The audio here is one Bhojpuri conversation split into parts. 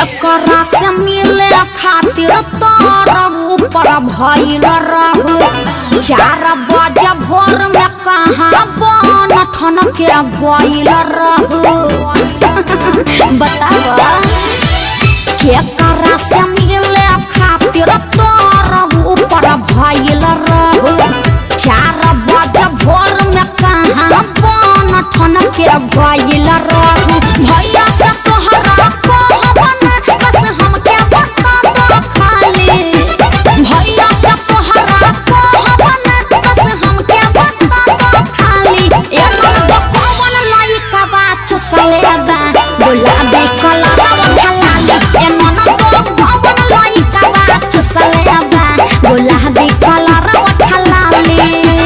केकरा से मिले खातिर तोर ऊपर भइल रहू चार बजे भोर में कहाँ बन ठन के गइल रहू बतावा केकरा से मिले खातिर तोर ऊपर भइल रहू चार बजे भोर में कहाँ बन ठन के गइल रहू भैया से तोहरा कहबन बस हमके बता दो खाली भैया से तोहरा कहबन बस हमके बता दो खाली ए नंद कौन लइका बा चुसलेबा गुलाबी कलर ढलाली ए नंद कौन लइका बा चुसलेबा गुलाबी कलर ढलाली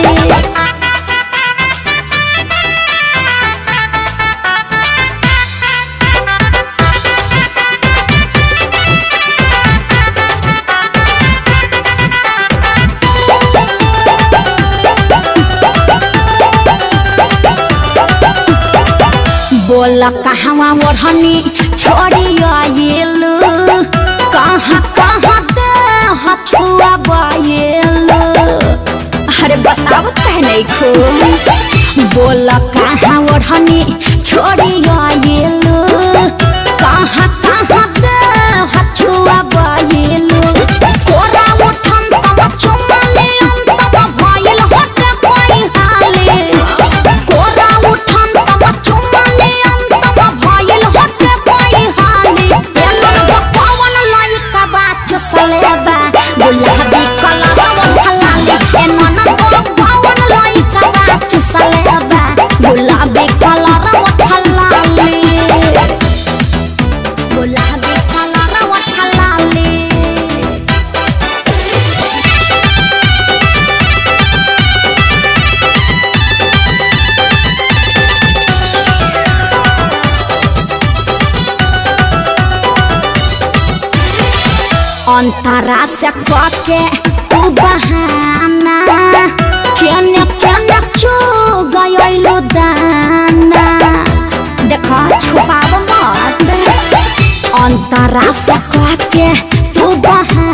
बोल कहवा ओढ़नी छोड़ी आयल कहाँ कहाँ दे हछुआ बायल अरे बताओ कह नहीं खो बोल कहाँ ओढ़नी छोड़ी आयल कहाँ कहाँ दे हछुआ बायल कोरा उठम तम चुमा ले अंतम भइल हटे कोई हाले कोरा उठम तम चुमा ले अंतम भइल हटे कोई हाले एलन पवन लइका बाच सलेबा गुलाबी कलर ढलाली एनन पवन लइका बाच सलेबा गुलाबी कलर ढलाली गुलाबी कलर ढलाली अंतरा से कके तू बहाना केने केने चो गयलो दाना देखो छुपाव मत अंतरा से कके तू बहाना